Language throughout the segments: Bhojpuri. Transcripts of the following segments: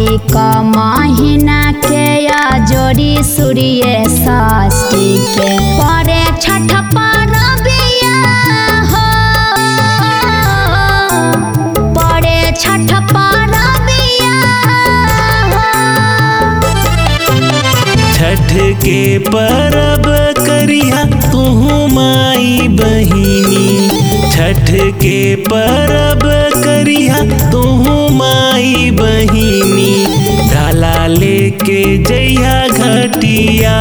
कार्तिक महीना के जोड़ी सूर्य षष्ठी के परे छठ परबिया हो परे छठ परबिया हो छठ के परब करिया तुहू माई बहिनी छठ के परब करिया तुहू माई बहिनी डाला लेके जइया घटिया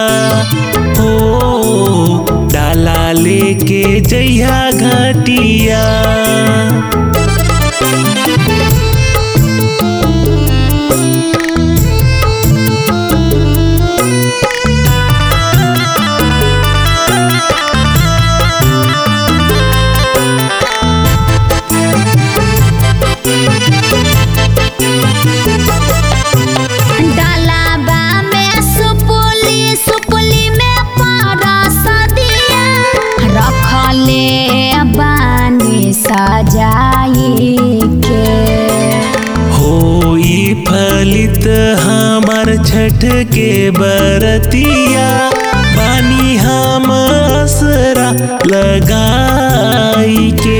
हो डाला लेके जइया घटिया डालाबा में सुपुली सुपुली में परस दिया रखले बानी सजाई के होई फलित हमार छठ के बरतिया बानी हम असरा लगाई के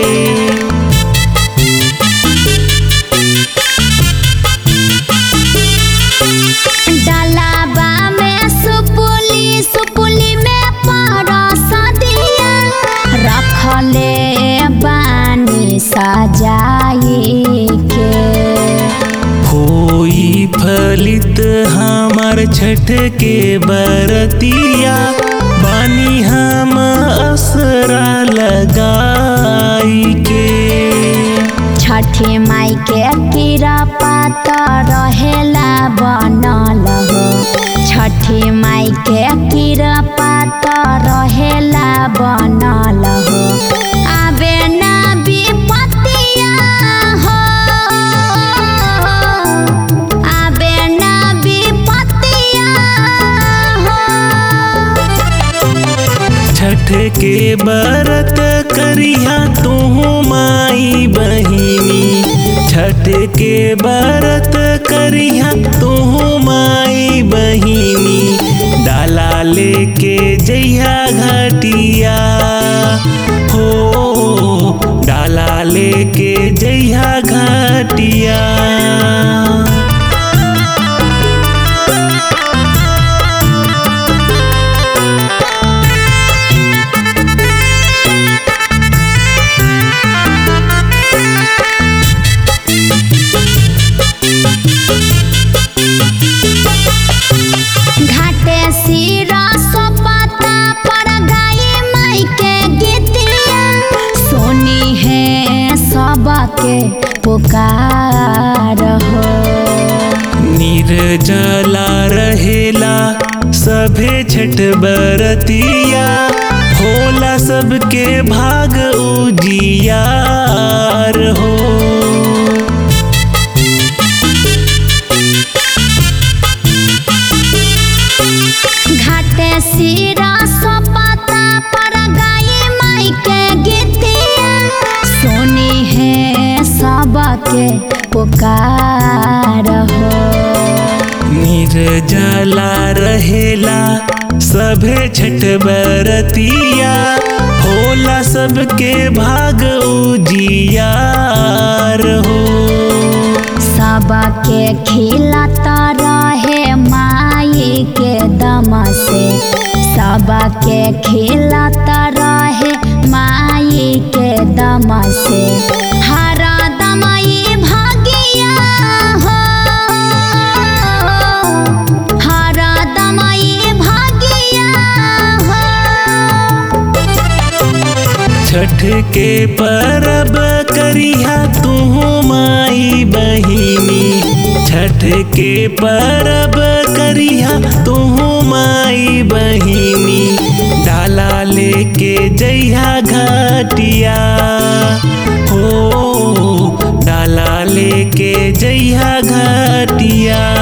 डालाबा में सुपुली सुपुली में परस दिया रखले बानी सजाई के होई फलित हमार छठ के बरतिया बानी हम असरा लगाई के छठी माई के कीड़ा पात रहेला बनल हो छठी माई के कीड़ा पात रहेला बनल हो आबे ना विपतिया हो आबे ना विपतिया हो छठ के बरत करिया तुहू माई बहिनी छठ के बरत करिया तुहू माई बहिनी डाला लेके जइया घटिया हो डाला लेके जइया घटिया घाटे सिरा सोपाता पर गाई माई के गीतिया सोनी है सबके पुकार हो निर्जला रहेला सभे छठ बरतिया होला सबके भाग उजियार हो घाटे सिरा सोपाता पर गाई माई के गीतिया सोनी है सबके पुकार हो निर्जला रहेला सभे छठ बरतिया होला सबके भाग उजियार हो सबके खिलाता रहे माई के दम से सबके खिलाता रहे माई के दम से हर दमई भागिया हो हर दमई भागिया हो छठ के परब करिया तुहू माई बहिनी छठ के परब करिया तुहू माई बहिनी डाला लेके जइया घटिया हो डाला लेके जइया घटिया